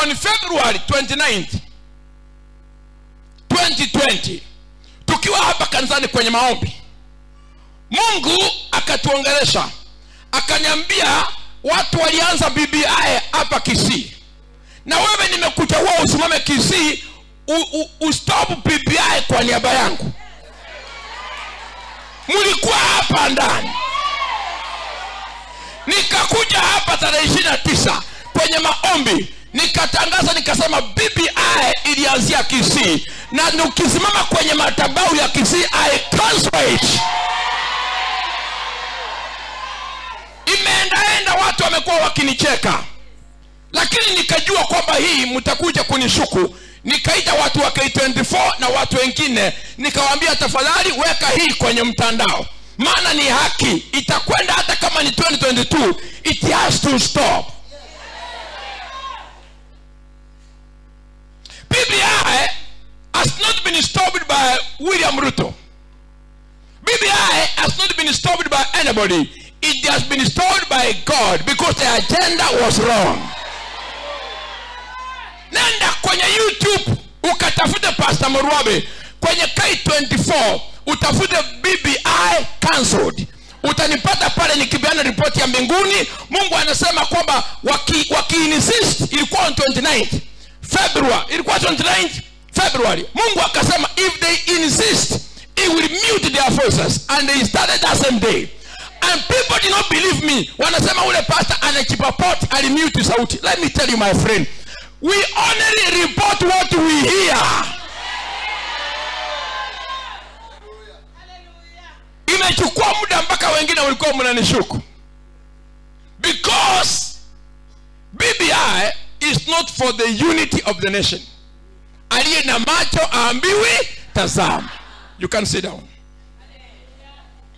on february 29th 2020 tukiwa hapa kanisani kwenye maombi mungu akatuongelesha akaniambia watu walianza bbi hapa kisii na wewe nimekuchagua usimame kisii u- u- ustop bbi kwa niaba yangu mlikuwa hapa ndani nikakuja hapa tarehe ishiri na tisa kwenye maombi nikatangaza nikasema bbi ilianzia kisii na ukisimama kwenye matabau ya kisii i cancel it imeendaenda watu wamekuwa wakinicheka lakini nikajua kwamba hii mtakuja kunishuku nikaita watu wa k24 na watu wengine nikawaambia tafadhali weka hii kwenye mtandao maana ni haki itakwenda hata kama ni 2022 it has to stop bbi has not been stopped by william ruto bbi has not been stopped by anybody it has been stopped by god because the agenda was wrong nenda kwenye youtube ukatafute pastor murwabe kwenye k24 utafute bbi cancelled utanipata pale nikipeana ripoti ya mbinguni mungu anasema kwamba waki, waki insist ilikuwa on 29th february ilikuwa 29th february mungu akasema if they insist he will mute their voices and they started that same day and people did not believe me wanasema ule pastor anachipapot alimute sauti let me tell you my friend we only report what we hear imechukua muda mpaka wengine walikuwa mnanishuku because bbi is not for the unity of the nation aliye na macho aambiwi tazama you can sit down